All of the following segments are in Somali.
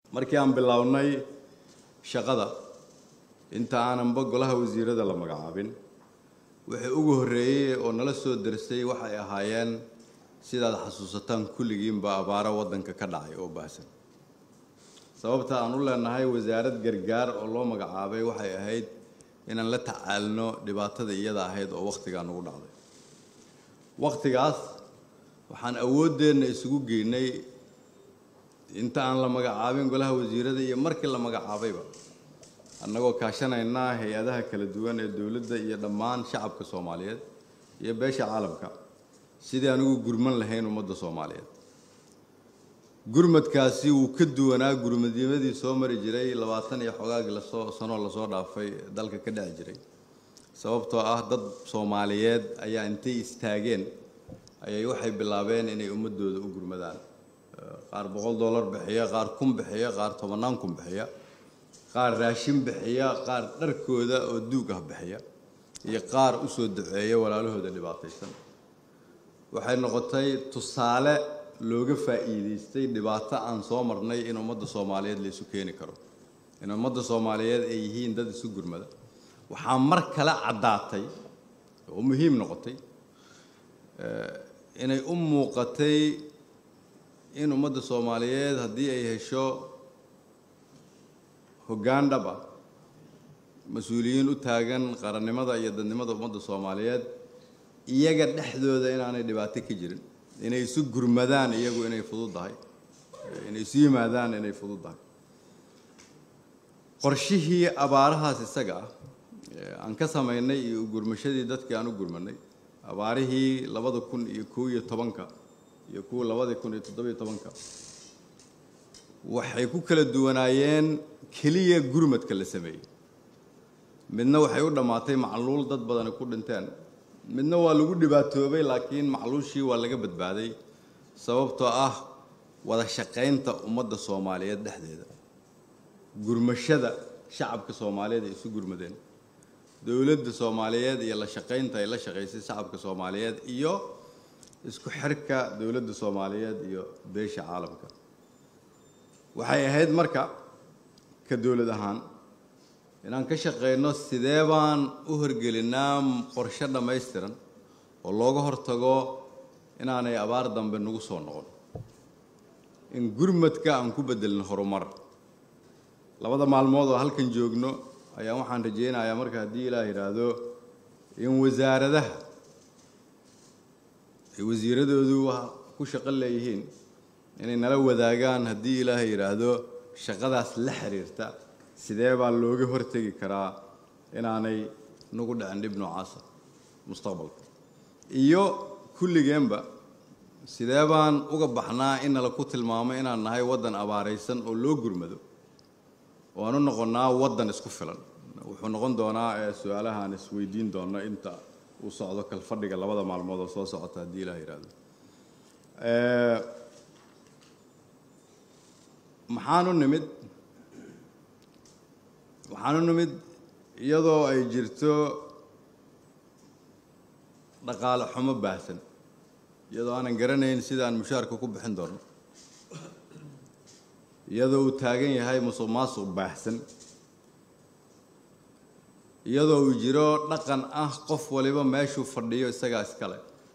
markii aan bilownay shaqada inta aananba golaha wasiirada la magacaabin wixii ugu horreeyey oo nala soo dersay waxay ahaayeen sidaad xasuusataan kulligiinba abaaro waddanka ka dhacay oo baahsan sababta aan u leenahay wasaarad gargaar oo loo magacaabay waxay ahayd inaan la tacaalno dhibaatada iyada ahayd oo wakhtigaa nagu dhacday wakhtigaas waxaan awooddeenna isugu geynay inta aan la magacaabin golaha wasiirada iyo markii la magacaabayba annagoo kaashanaynaa hay-adaha kala duwan ee dowladda iyo dhammaan shacabka soomaaliyeed iyo beesha caalamka sidii aan ugu gurman lahayn ummadda soomaaliyeed gurmadkaasi wuu ka duwanaa gurmadnimadii soo mari jiray labaatan iyo xogaagii lasoo sanoo lasoo dhaafay dalka ka dhici jiray sababtoo ah dad soomaaliyeed ayaa intay istaageen ayay waxay bilaabeen inay ummadooda u gurmadaan qaar boqol dollar bixiya qaar kun bixiya qaar tobannaan kun bixiya qaar raashin bixiya qaar dharkooda oo duug ah bixiya iyo qaar u soo duceeya walaalahooda dhibaataysan waxay noqotay tusaale looga faa'iidaystay dhibaato aan soo marnay in ummadda soomaaliyeed la isu keeni karo in ummadda soomaaliyeed ay yihiin dad isu gurmada waxaa mar kale caddaatay oo muhiim noqotay inay u muuqatay in ummadda soomaaliyeed haddii ay hesho hoggaan dhab ah mas-uuliyiin u taagan qarannimada iyo dadnimada ummadda soomaaliyeed iyaga dhexdooda inaanay dhibaato ka jirin inay isu gurmadaan iyagu inay fududdahay inay isu yimaadaan inay fududdahay qorshihii abaarahaas isaga ah aan ka samaynay iyo gurmashadii dadkii aan u gurmanay abaarihii labada kun iyo kow iyo tobanka iyo kuwa labada kun iyo toddobiyo tobanka waxay ku kala duwanaayeen keliya gurmadka la sameeyey midna waxay u dhammaatay macluul dad badani ku dhinteen midna waa lagu dhibaatoobay laakiin macluushii waa laga badbaaday sababtoo ah wada shaqaynta ummadda soomaaliyeed dhexdeeda gurmashada shacabka soomaaliyeed ay isu gurmadeen dowladda soomaaliyeed iyo la shaqaynta ay la shaqaysay shacabka soomaaliyeed iyo isku xirka dowladda soomaaliyeed iyo beesha caalamka waxay ahayd marka ka dowlad ahaan inaan ka shaqayno sidee baan u horgelinaa qorshe dhammaystiran oo looga hortago inaanay abaar dambe nagu soo noqon in gurmadka aan ku bedelin horumar labada maalmood oo halkan joogno ayaa waxaan rajaynayaa marka haddii ilaah yidhaahdo in wasaaradaha ay wasiiradoodu ku shaqo leeyihiin inay nala wadaagaan haddii ilaahay yidhaahdo shaqadaas la xiriirta sidee baa looga hortegi karaa inaanay nagu dhicin dhib noocaasa mustaqbalka iyo kulligeenba sidee baan uga baxnaa in nala ku tilmaamo inaan nahay waddan abaaraysan oo loo gurmado oo aan u noqonnaa waddan isku filan wuxuu noqon doonaa ee su-aalahaan isweydiin doonno inta uu socdo kalfadhiga labada maalmood oo soo socota haddii ilaah yidhaahdo maxaanu nimid waxaanu nimid iyadoo ay jirto dhaqaale xumo baahsan iyadoo aanan garanayn sidaan mushaarka ku bixin doono iyadoo uu taagan yahay musuq maasuq baahsan iyadoo uu jiro dhaqan ah qof waliba meeshuu fadhiyo isagaa iskale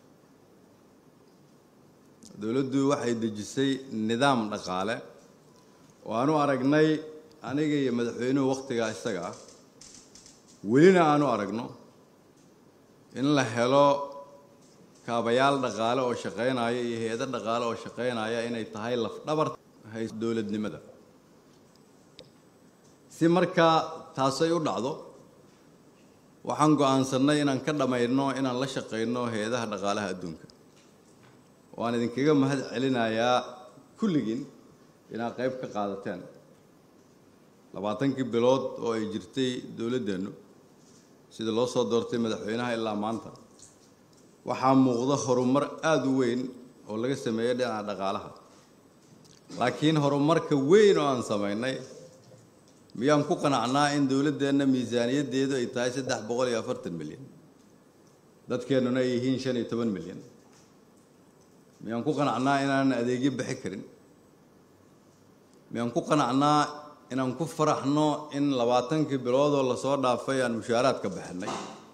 dowladdu waxay dejisay nidaam dhaqaale oo aanu aragnay aniga iyo madaxweynuhu wakhtigaa isaga ah welina aanu aragno in la helo kaabayaal dhaqaale oo shaqaynaya iyo hay-ado dhaqaale oo shaqaynaya inay tahay lafdhabarta hay dowladnimada si markaa taasay u dhacdo waxaan go-aansannay inaan ka dhammayno inaan la shaqayno hay-adaha dhaqaalaha adduunka waan idinkaga mahad celinayaa kulligiin inaad qayb ka qaadateen labaatankii bilood oo ay jirtay dowladdeennu sida loo soo doortay madaxweynaha ilaa maanta waxaa muuqda horumar aada u weyn oo laga sameeyey dhinaca dhaqaalaha laakiin horumarka weyn oo aan samaynay miyaan ku qanacnaa in dowladdeenna miisaaniyaddeedu ay tahay saddex boqol iyo afartan milyan dadkeennuna ay yihiin shan iyo toban milyan miyaan ku qanacnaa inaanan adeegyo bixi karin miyaan ku qanacnaa inaan ku faraxno in labaatankii biloodoo lasoo dhaafay aan mushaaraadka bixinay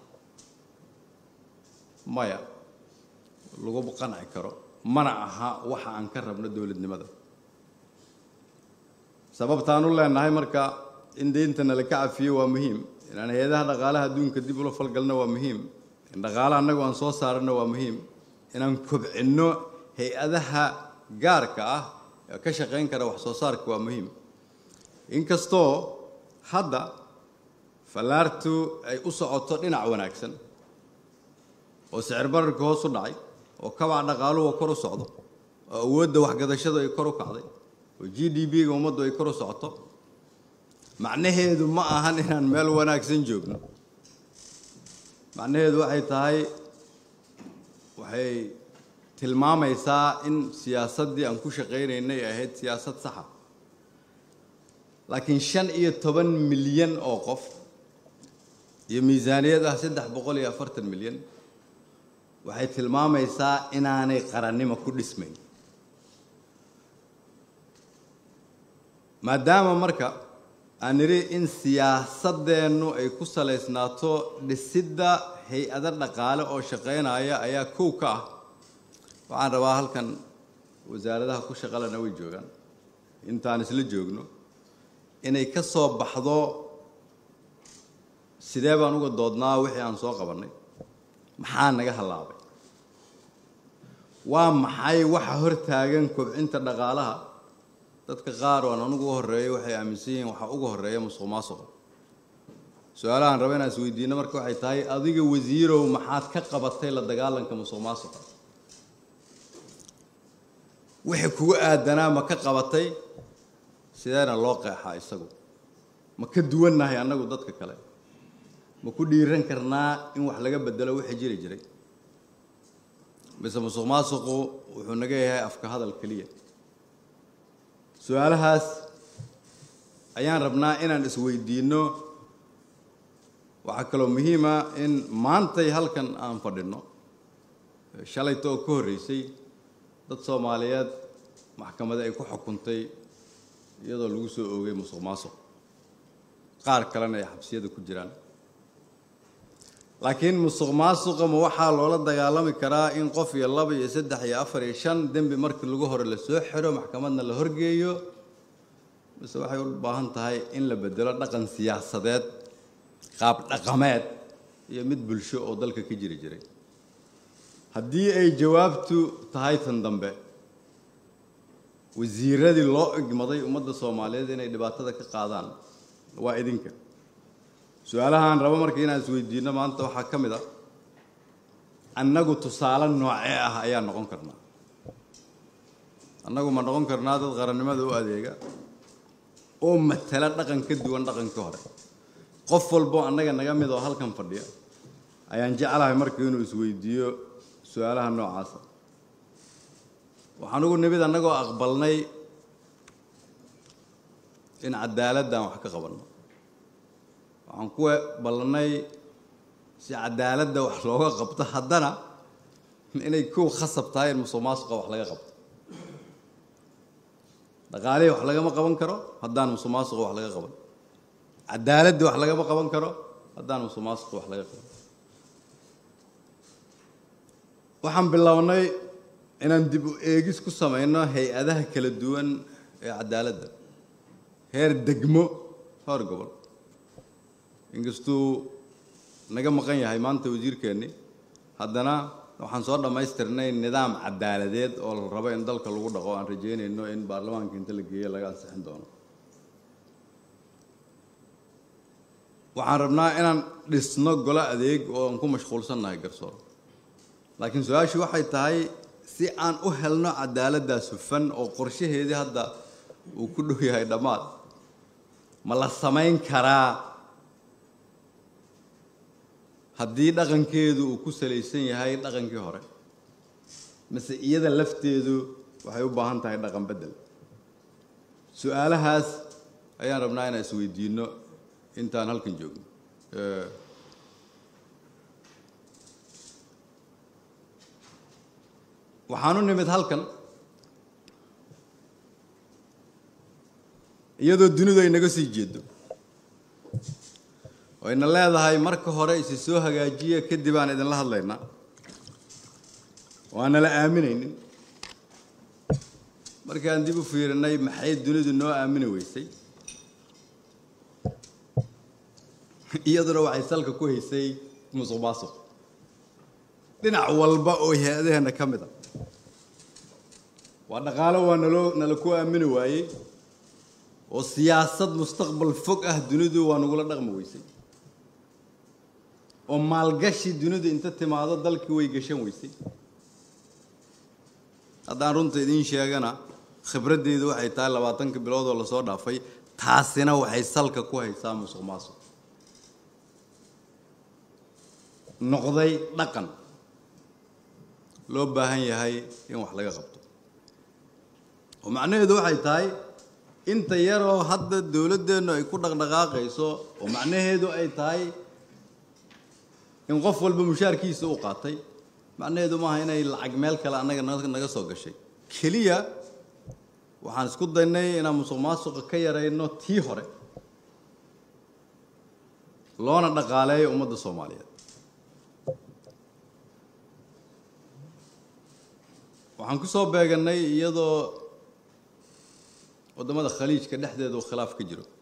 maya laguma qanci karo mana aha waxa aan ka rabno dowladnimada sababtaan u leenahay marka in deynta nala ka cafiyo waa muhiim inaan hay-adaha dhaqaalaha adduunka dib ula falgalno waa muhiim in dhaqaalaha annagu aan soo saarano waa muhiim inaan kobcinno hay-adaha gaarka ah ee ka shaqayn kara wax soo saarka waa muhiim inkastoo hadda fallaartu ay u socoto dhinac wanaagsan oo sicir bararka hoos u dhacay oo kabaca dhaqaaluhu kor u socdo oo awoodda waxgadashadu ay kor u kacday oo g d b-ga ummaddu ay kor u socoto macnaheedu ma ahan inaan meel wanaagsan joogno macnaheedu waxay tahay waxay tilmaamaysaa in siyaasaddii aan ku shaqaynaynay ay ahayd siyaasad saxa laakiin shan iyo toban milyan oo qof iyo miisaaniyad ah saddex boqol iyo afartan milyan waxay tilmaamaysaa inaanay qarannimo ku dhismayn maadaama marka aan nidhi in siyaasadeennu ay ku salaysnaato dhisidda hay-ado dhaqaale oo shaqaynaya ayaa kow ka ah waxaan rabaa halkan wasaaradaha ku shaqalena way joogaan intaan isla joogno inay ka soo baxdo sidee baan uga doodnaa wixii aan soo qabannay maxaa naga hallaabay waa maxay waxa hor taagan kobcinta dhaqaalaha dadka qaar waan anugu u horreeyay waxay aaminsan yihiin waxaa uga horreeya musuq maasuqa su-aalahaan raba inaan isweydiino marka waxay tahay adiga wasiirow maxaad ka qabatay la dagaalanka musuq maasuqa wixii kugu aadanaa ma ka qabatay sideena loo qeexaa isagu ma ka duwannahay annagu dadka kale ma ku dhiiran karnaa in wax laga bedelo wixii jiri jiray mise musuq maasuqu wuxuu naga yahay afka hadal keliya su-aalahaas ayaan rabnaa inaan isweydiinno waxaa kaloo muhiima in maantay halkan aan fadhinno shalayta oo ka horreysay dad soomaaliyeed maxkamada ay ku xukuntay iyadoo lagu soo oogay musuq maasuq qaar kalena ay xabsiyada ku jiraan laakiin musuq maasuqa ma waxaa loola dagaalami karaa in qof iyo laba iyo saddex iyo afar iyo shan dembi markii lagu hore la soo xiro maxkamadna la horgeeyo mise waxay u baahan tahay in la bedelo dhaqan siyaasadeed qaab dhaqameed iyo mid bulsho oo dalka ka jiri jiray haddii ay jawaabtu tahay tan dambe wasiiradii loo igmaday ummadda soomaaliyeed inay dhibaatada ka qaadaan waa idinka su-aalahaan rabo marka inaan isweydiinno maanta waxaa ka mid a annagu tusaale noocee ah ayaa noqon karnaa annagu ma noqon karnaa dad qarannimada u adeega oo matala dhaqan ka duwan dhaqankii hore qof walbo annaga naga mid oo halkan fadhiya ayaan jeclahay marka inuu isweydiiyo su-aalaha noocaasa waxaan ugu nimid annagoo aqbalnay in cadaaladdan wax ka qabanno waxaan ku ballannay si cadaaladda wax looga qabto haddana inay kow khasab tahay in musuq maasuqa wax laga qabto dhaqaalihii wax lagama qaban karo haddaan musuq maasuqa wax laga qaban cadaaladdii wax lagama qaban karo haddaan musuq maasuqa wax laga qaban waxaan bilownay inaan dib u eegis ku samayno hay-adaha kala duwan ee cadaaladda heer degmo heer gobol inkastuu naga maqan yahay maanta wasiirkeenni haddana waxaan soo dhammaystirnay nidaam cadaaladeed oo la rabo in dalka lagu dhaqo aan rajeynayno in baarlamaanka inta la geeyo laga ansixin doono waxaan rabnaa inaan dhisno golo adeeg oo aan ku mashquulsannahay garsoor laakiin su-aashu waxay tahay si aan u helno cadaaladdaas hufan oo qorshaheedii hadda uu ku dhow yahay dhammaad ma la samayn karaa haddii dhaqankeedu uu ku salaysan yahay dhaqankii hore mise iyada lafteedu waxay u baahan tahay dhaqan beddel su-aalahaas ayaan rabnaa inaan isweydiinno intaan halkan joogno waxaan u nimid halkan iyadoo dunidu ay naga sii jeedo wayna leedahay marka hore isi soo hagaajiya kadib aan idinla hadlaynaa waana la aaminaynin markaan dib u fiirinay maxay dunidu noo aamini weysay iyaduna waxay salka ku haysay musuq maasuq dhinac walba oo hay-adaheenna ka mid a waa dhaqaalo waa naloo nala ku aamini waayey oo siyaasad mustaqbal fog ah dunidu waa nagula dhaqmi weysay oo maalgashi dunidu inta timaado dalkii way gashan weysay haddaan runta idiin sheegana khibraddeedu waxay tahay labaatanka bilood oo lasoo dhaafay taasina waxay salka ku haysaa musuq maasuq noqday dhaqan loo baahan yahay in wax laga qabto oo macnaheedu waxay tahay inta yaroo hadda dowladdeennu ay ku dhaqdhaqaaqayso oo macnaheedu ay tahay in qof walba mushaarkiisa u qaatay macnaheedu maaha inay lacag meel kale annaga naga soo gashay keliya waxaan isku daynay inaan musuq maasuqa ka yarayno tii hore loona dhaqaaleeyo ummadda soomaaliyeed waxaan ku soo beeganay iyadoo waddamada khaliijka dhexdeeda uu khilaaf ka jiro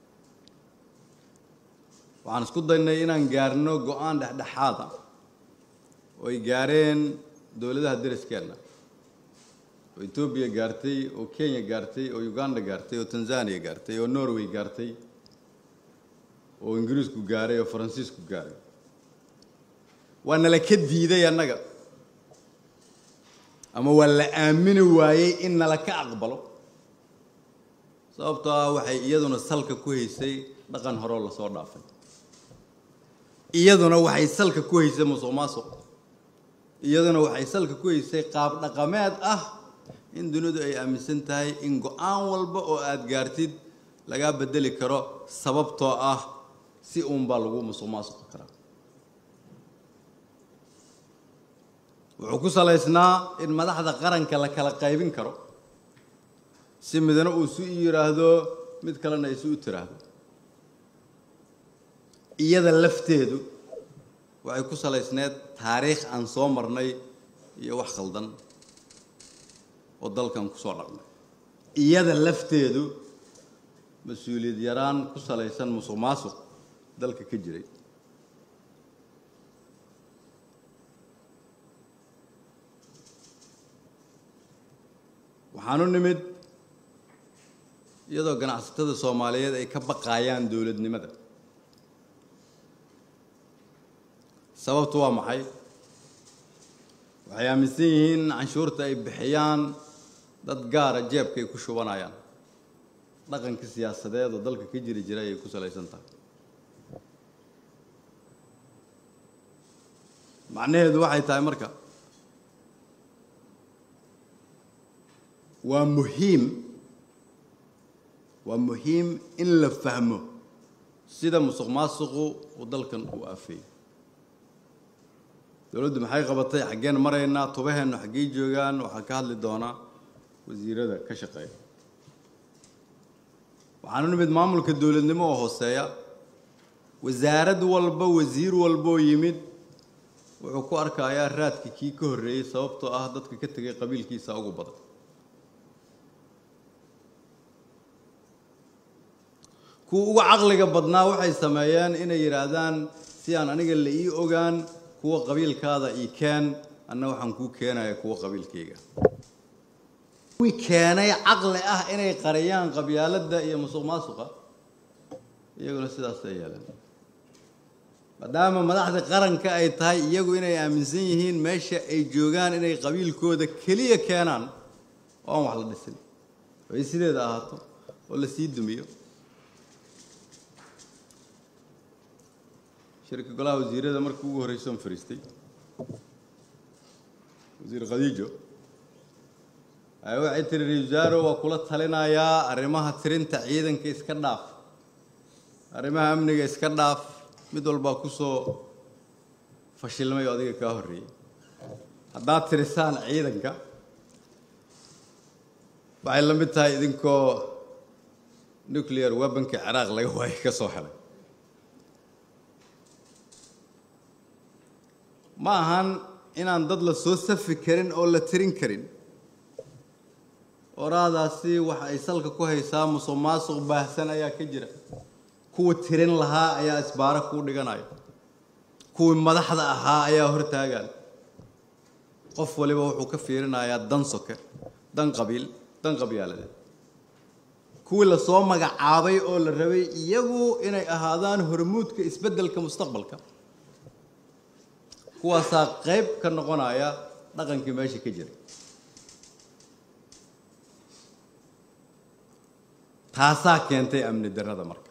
waxaan isku daynay inaan gaarno go-aan dhexdhexaada oo ay gaareen dowladaha deriskeenna oo etoobiya gaartay oo kenya gaartay oo uganda gaartay oo tanzania gaartay oo norway gaartay oo ingiriisku gaaray oo faransiisku gaaray waa nala ka diiday annaga ama waa la aamini waayey in nala ka aqbalo sababtoo ah waxay iyaduna salka ku haysay dhaqan horeo lasoo dhaafay iyaduna waxay salka ku haysay musuq maasuq iyaduna waxay salka ku haysay qaab dhaqameed ah in dunidu ay aaminsan tahay in go-aan walba oo aada gaartid lagaa bedeli karo sababtoo ah si uunbaa lagu musuq maasuqi karaa wuxuu ku salaysnaa in madaxda qaranka la kala qaybin karo si midna uu su yidhaahdo mid kalena ay su u tiraahdo iyada lafteedu waxay ku salaysneed taariikh aan soo marnay iyo wax khaldan oo dalkan ku soo dhaqnay iyada lafteedu mas-uuliyad yaraan ku salaysan musuq maasuq dalka ka jiray waxaanu nimid iyadoo ganacsatada soomaaliyeed ay ka baqaayaan dowladnimada sababtu waa maxay waxay aaminsan yihiin in canshuurta ay bixiyaan dad gaara jeebka ay ku shubanayaan dhaqanka siyaasadeed oo dalka ka jiri jiray ay ku salaysan tahay macnaheedu waxay tahay marka waa muhiim waa muhiim in la fahmo sida musuq maasuqu uu dalkan uu aafeeyey dowladdu maxay qabatay xaggeen maraynaa tubaheennu xaggey joogaan waxaa ka hadli doonaa wasiirada ka shaqeeya waxaanu nimid maamulka dowladnimo oo hooseeya wasaarad walba wasiir walbaoo yimid wuxuu ku arkayaa raadka kii ka horreeyey sababtoo ah dadka ka tegay qabiilkiisa ugu badan kuwa uga caqliga badnaa waxay sameeyeen inay yidhaahdaan si aan aniga la ii ogaan kuwa qabiilkaada ii keen anna waxaan kuu keenaya kuwa qabiilkayga kuwii keenay caqli ah inay qariyaan qabyaaladda iyo musuq maasuqa iyaguna sidaasay yeeleen maadaama madaxda qaranka ay tahay iyagu inay aaminsan yihiin meesha ay joogaan inay qabiilkooda keliya keenaan oo aan wax la dhisin oo ay sideeda ahaato oo la sii dumiyo shirka golaha wasiirada markii ugu horreysa on fariistay wasiir khadiijo ayaa waxay tiri ra-isul wasaaro waa kula talinayaa arrimaha tirinta ciidanka iska dhaaf arrimaha amniga iska dhaaf mid walbaa kusoo fashilmay oo adiga kaa horreeyey haddaad tirisaan ciidanka waxay la mid tahay idinkoo nuclear weaponka ciraaq laga waayo ka soo helay ma ahan inaan dad la soo safi karin oo la tirin karin oraadaasi waxa ay salka ku haysaa musuq maasuq baahsan ayaa ka jira kuwa tirin lahaa ayaa isbaaro kuu dhiganayo kuwii madaxda ahaa ayaa hortaagan qof waliba wuxuu ka fiirinayaa dan soke dan qabiil dan qabyaaladeed kuwii lasoo magacaabay oo la rabay iyagu inay ahaadaan hormuudka isbeddelka mustaqbalka kuwaasaa qayb ka noqonaya dhaqankii meesha ka jiray taasaa keentay amni darrada marka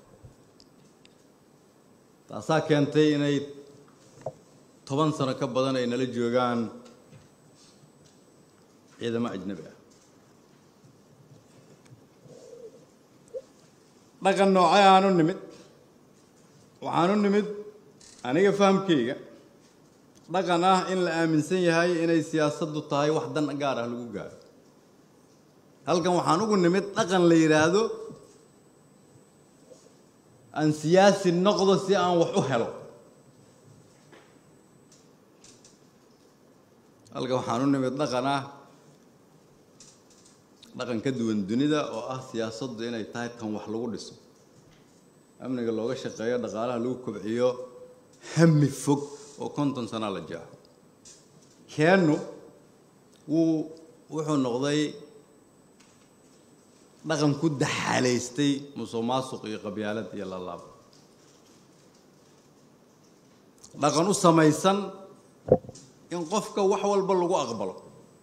taasaa keentay inay toban sano ka badan ay nala joogaan ciidamo ajnabi ah dhaqan noocay aanu nimid waxaanu nimid aniga fahamkayga dhaqan ah in la aaminsan yahay inay siyaasaddu tahay wax dan gaar ah lagu gaaro halkan waxaan ugu nimid dhaqan la yidhaahdo aan siyaasi noqdo si aan wax u helo halkan waxaan u nimid dhaqan ah dhaqan ka duwan dunida oo ah siyaasaddu inay tahay tan wax lagu dhiso amniga looga shaqeeyo dhaqaalaha lagu kobciyo hami fog oo konton sana la jeexo keennu wuu wuxuu noqday dhaqan ku daxaalaystay musuq maasuq iyo qabyaalad iyo lalaab dhaqan u samaysan in qofka wax walba lagu aqbalo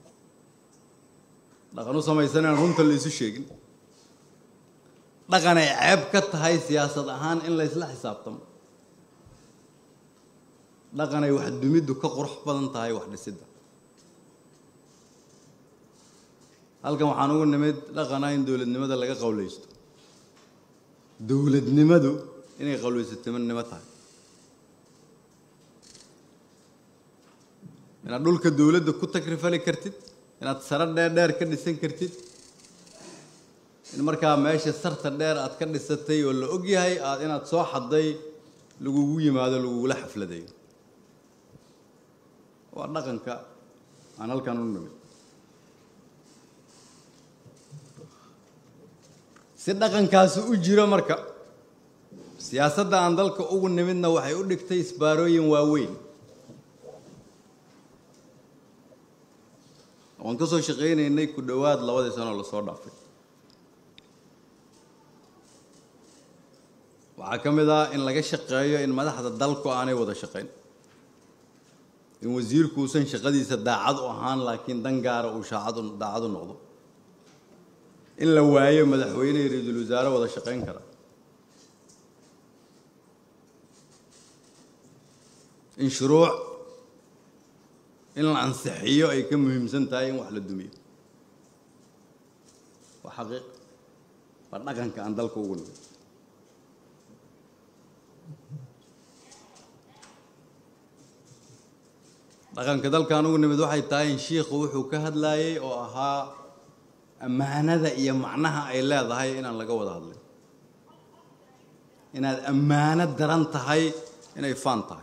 dhaqan u samaysan inaan runta la isu sheegin dhaqan ay ceeb ka tahay siyaasad ahaan in la ysla xisaabtamo dhaqan ay wax dumiddu ka qurux badan tahay wax dhisidda halkan waxaan ugu nimid dhaqana in dowladnimada laga qawlaysto dowladnimadu inay qawlaysatinimo tahay inaad dhulka dowladda ku takrifali kartid inaad saro dheer dheer ka dhisan kartid in markaa meesha sarta dheer aad ka dhisatay oo la og yahay aad inaad soo xadday lagugu yimaado lagugula xafladayo waa dhaqanka aan halkan u nimid si dhaqankaasi u jiro marka siyaasadda aan dalka ugu nimidna waxay u dhigtay isbaarooyin waaweyn waan ka soo shaqaynaynay ku dhowaad labadii sanoo lasoo dhaafay waxaa ka mid ah in laga shaqeeyo in madaxda dalku aanay wada shaqayn in wasiirku uusan shaqadiisa daacad u ahaan laakiin dan gaara uu shaacadu daacad u noqdo in la waayo madaxweyne iyo ra-iisul wasaare wada shaqayn kara in shuruuc in la ansixiyo ay ka muhiimsan tahay in wax la dumiyo waa xaqiiq waa dhaqanka aan dalka ugu nimid dhaqanka dalkaan ugu nimid waxay tahay in shiikhu wuxuu ka hadlaayey oo ahaa ammaanada iyo macnaha ay leedahay inaan laga wada hadlin inaad ammaano daran tahay inay faan tahay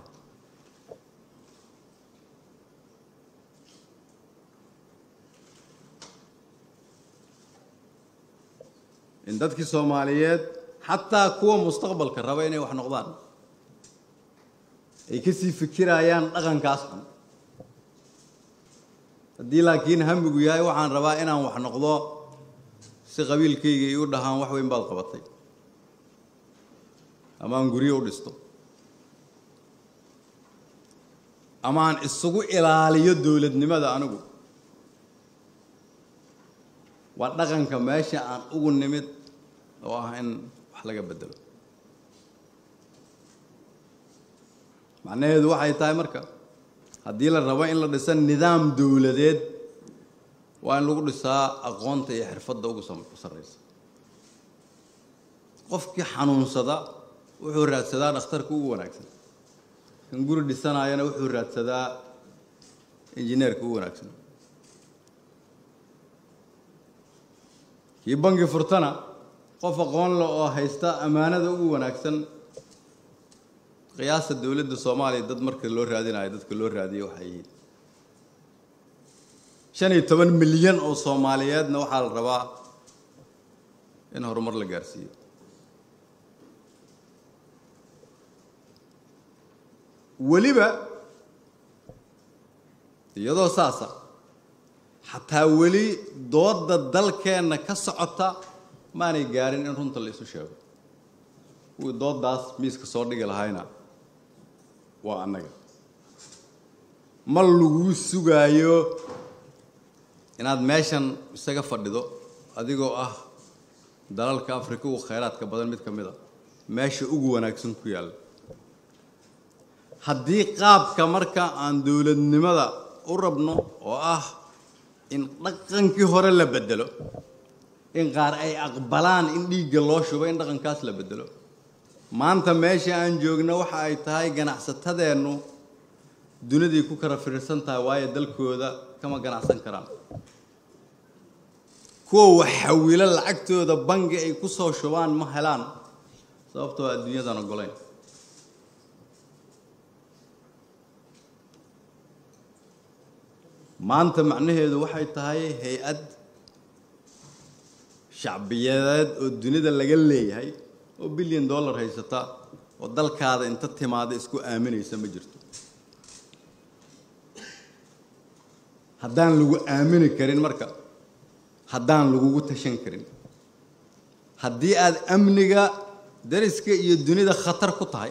in dadkii soomaaliyeed xataa kuwa mustaqbalka raba inay wax noqdaan ay kasii fikirayaan dhaqankaas xun haddii laakiin hamigu yahay waxaan rabaa inaan wax noqdo si qabiilkayga iu dhahaan wax weyn baad qabatay ama aan guryo u dhisto ama aan isugu ilaaliyo dowladnimada anigu waa dhaqanka meesha aan ugu nimid oo ah in wax laga bedelo macnaheedu waxay tahay marka haddii la rabo in la dhisa nidaam dowladeed waa in lagu dhisaa aqoonta iyo xirfadda ugu sarraysa qofkii xanuunsada wuxuu raadsadaa dhakhtarka ugu wanaagsan kan guri dhisanayana wuxuu raadsadaa injineerka ugu wanaagsan kii bangi furtana qof aqoon leh oo haysta ammaanada ugu wanaagsan qiyaasta dowladda soomaaliya dad marka loo raadinayo dadka loo raadiyo waxay yihiin shan iyo toban milyan oo soomaaliyeedna waxaa la rabaa in horumar la gaarsiiyo weliba iyadoo saasa xataa weli doodda dalkeenna ka socota maanay gaarin in runta la isu sheego kuwii dooddaas miiska soo dhigi lahayna waa annaga ma laguu sugaayo inaad meeshan isaga fadhido adigoo ah dalalka afrika ugu khayraadka badan mid ka mid a meesha ugu wanaagsan ku yaalla haddii qaabka marka aan dowladnimada u rabno oo ah in dhaqankii hore la bedelo in qaar ay aqbalaan in dhiigga loo shubo in dhaqankaas la bedelo maanta meesha aan joogno waxa ay tahay ganacsatadeennu duniday ku kala fiirsan tahay waayo dalkooda kama ganacsan karaan kuwa wax xawilo lacagtooda bangi ay ku soo shubaan ma helaan sababtoo adduunyadan ogolayn maanta macnaheedu waxay tahay hay-ad shacbiyadeed oo dunida laga leeyahay oo bilyan dollar haysata oo dalkaada inta timaada isku aaminaysa ma jirto haddaan lagu aamini karin marka haddaan lagugu tashan karin haddii aada amniga dariska iyo dunida khatar ku tahay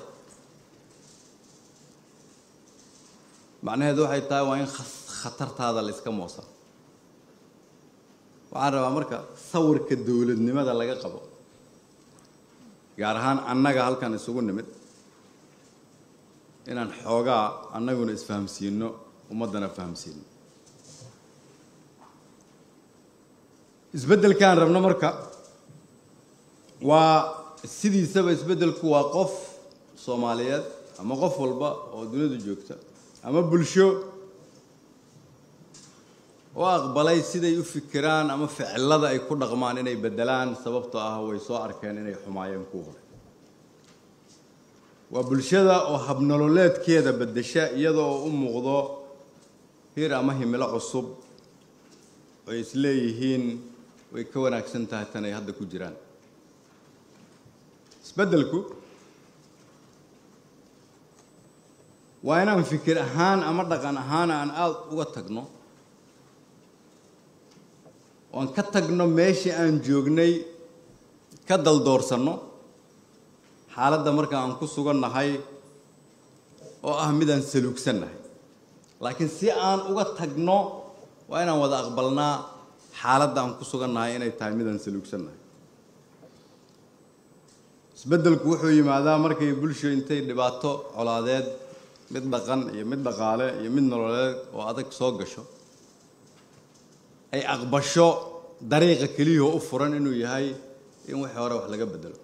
macnaheedu waxay tahay waa in khatartaada la iska moosa waxaan rabaa marka sawirka dowladnimada laga qabo gaar ahaan annaga halkan isugu nimid inaan xoogaa annaguna isfahamsiino ummaddana fahamsiino isbeddelkaan rabno marka waa sidiisaba isbeddelku waa qof soomaaliyeed ama qof walba oo dunida joogta ama bulsho oo aqbalay siday u fikiraan ama ficilada ay ku dhaqmaan inay beddelaan sababtoo ah way soo arkeen inay xumaayeen kuwa hore waa bulshada oo habnololeedkeeda beddesha iyadoo u muuqdo hir ama himilo cusub ay isleeyihiin way ka wanaagsan tahay tan ay hadda ku jiraan isbeddelku waa inaan fikir ahaan ama dhaqan ahaan aan aada uga tagno oan ka tagno meeshii aan joognay ka daldoorsanno xaaladda marka aan ku sugannahay oo ah midaan saluugsannahay laakiin si aan uga tagno waa inaan wada aqbalnaa xaaladda aan ku sugannahay inay tahay midaan saluugsannahay isbeddelku wuxuu yimaadaa markay bulsho intay dhibaato colaadeed mid dhaqan iyo mid dhaqaale iyo mid nololeed oo adag soo gasho ay aqbasho dariiqa keliyahoo u furan inuu yahay in wixii hore wax laga beddelo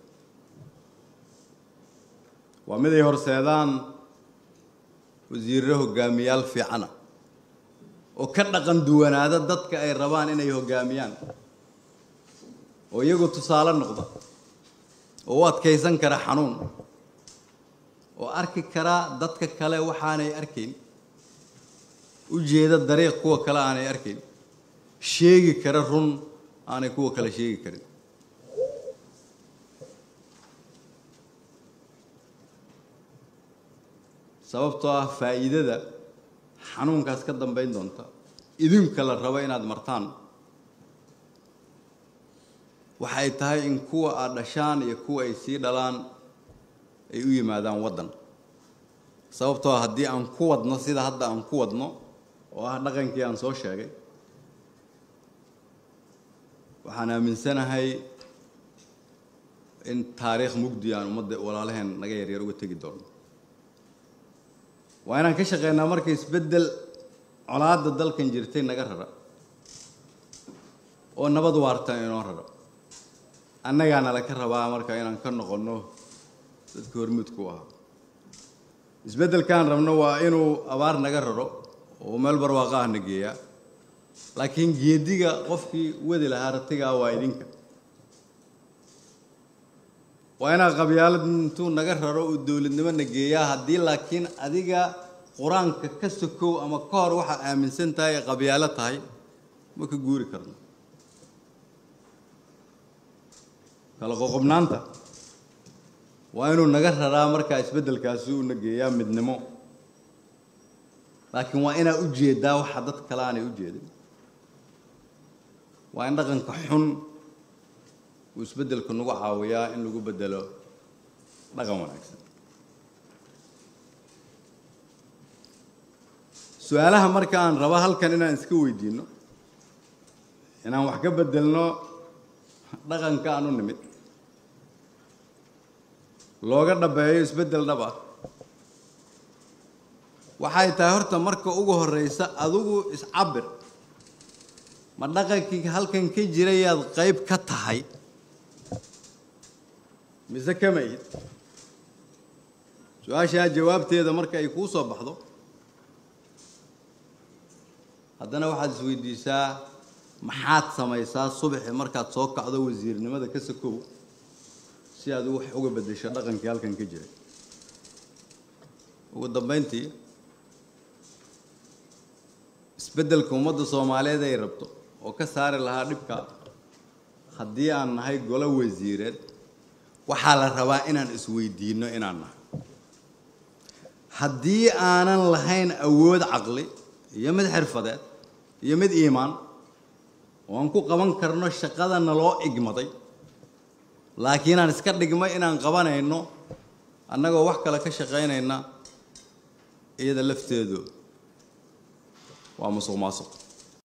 waa mid ay horseedaan wasiirro hogaamiyaal fiicana oo ka dhaqan duwanaada dadka ay rabaan inay hoggaamiyaan oo iyagu tusaale noqda oo u adkaysan kara xanuun oo arki kara dadka kale waxaanay arkayn u jeeda dariiq kuwa kale aanay arkayn sheegi kara run aanay kuwa kale sheegi karin sababtoo ah faa'iidada xanuunkaas ka dambayn doonta idinka la rabo inaad martaan waxa ay tahay in kuwa aad dhashaan iyo kuwa ay sii dhalaan ay u yimaadaan waddan sababtoo ah haddii aan ku wadno sida hadda aan ku wadno oo ah dhaqankii aan soo sheegay waxaan aaminsanahay in taariikh mugdi aan ummadda walaalaheen naga yaryar uga tegi doono waa inaan ka shaqeynaa marka isbeddel colaadda dalkan jirtay naga rara oo nabad waarta inoo rara annagaana laka rabaa marka inaan ka noqonno dadka hormuudku ahaa isbeddelkaan rabno waa inuu abaar naga raro oo meel barwaaqa ah na geeyaa laakiin geediga qofkii wadi lahaa ratigaa waa idinka waa inaa qabyaalad intuu naga raro uu dowladnimo na geeyaa haddii laakiin adiga qur-aanka ka sokow ama ka hor waxaa aaminsan tahay ay qabyaalo tahay ma ka guuri karno kala qoqobnaanta waa inuu naga raraa markaa isbeddelkaasi uu na geeyaa midnimo laakiin waa inaa u jeedaa waxa dad kale aanay u jeedin waa in dhaqanka xun uu isbeddelku nagu caawiyaa in lagu beddelo dhaqan wanaagsan su-aalaha marka aan raba halkan inaan iska weydiinno inaan wax ka beddelno dhaqanka aan u nimid looga dhabeeyo isbeddel dhab ah waxay tahay horta marka ugu horreysa adigu iscabir ma dhaqankii halkan ka jirayaad qayb ka tahay mise kama ihid su-aashaa jawaabteeda marka ay kuu soo baxdo haddana waxaad isweydiisaa maxaad samaysaa subaxi markaad soo kacdo wasiirnimada ka sakow si aad wax uga beddesho dhaqankii halkan ka jiray ugu dambayntii isbeddelka ummadda soomaaliyeed ay rabto oo ka saari lahaa dhibka haddii aan nahay golo wasiireed waxaa la rabaa inaan isweydiinno inaan nahay haddii aanan lahayn awood caqli iyo mid xirfadeed iyo mid iimaan oo aan ku qaban karno shaqada naloo igmaday laakiin aan iska dhigmay inaan qabanayno annagoo wax kale ka shaqaynayna iyada lafteedu waa musuq maasuq